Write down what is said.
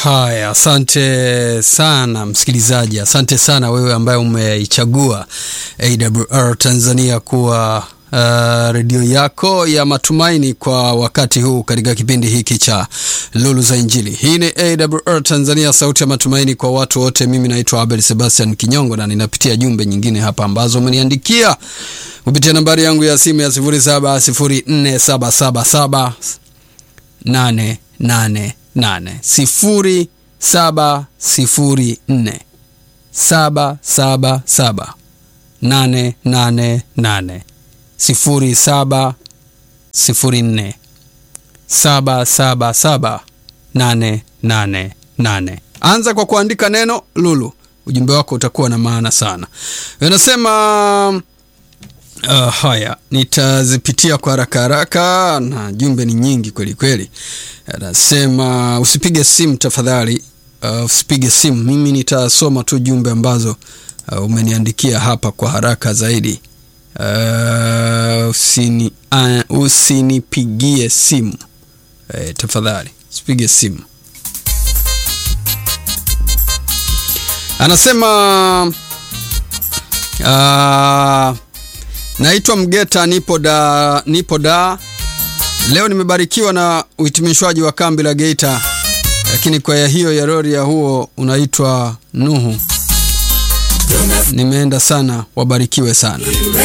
Haya, asante sana msikilizaji, asante sana wewe ambaye umeichagua AWR Tanzania kuwa uh, redio yako ya matumaini kwa wakati huu katika kipindi hiki cha Lulu za Injili. Hii ni AWR Tanzania, sauti ya matumaini kwa watu wote. Mimi naitwa Abel Sebastian Kinyongo na ninapitia jumbe nyingine hapa ambazo umeniandikia kupitia nambari yangu ya simu ya 0704777888 sifuri saba sifuri nne saba saba saba nane nane nane sifuri saba sifuri nne saba saba saba nane nane nane. Anza kwa kuandika neno Lulu, ujumbe wako utakuwa na maana sana. Unasema Uh, haya nitazipitia kwa haraka haraka, na jumbe ni nyingi kweli kweli. Anasema usipige simu tafadhali, uh, usipige simu. Mimi nitasoma tu jumbe ambazo uh, umeniandikia hapa kwa haraka zaidi. Uh, usini, uh, usinipigie simu uh, tafadhali usipige simu. Anasema uh, Naitwa Mgeta, nipo da, nipo da. Leo nimebarikiwa na uhitimishwaji wa kambi la Geita, lakini kwaya hiyo ya rori ya huo unaitwa Nuhu. Nimeenda sana, wabarikiwe sana.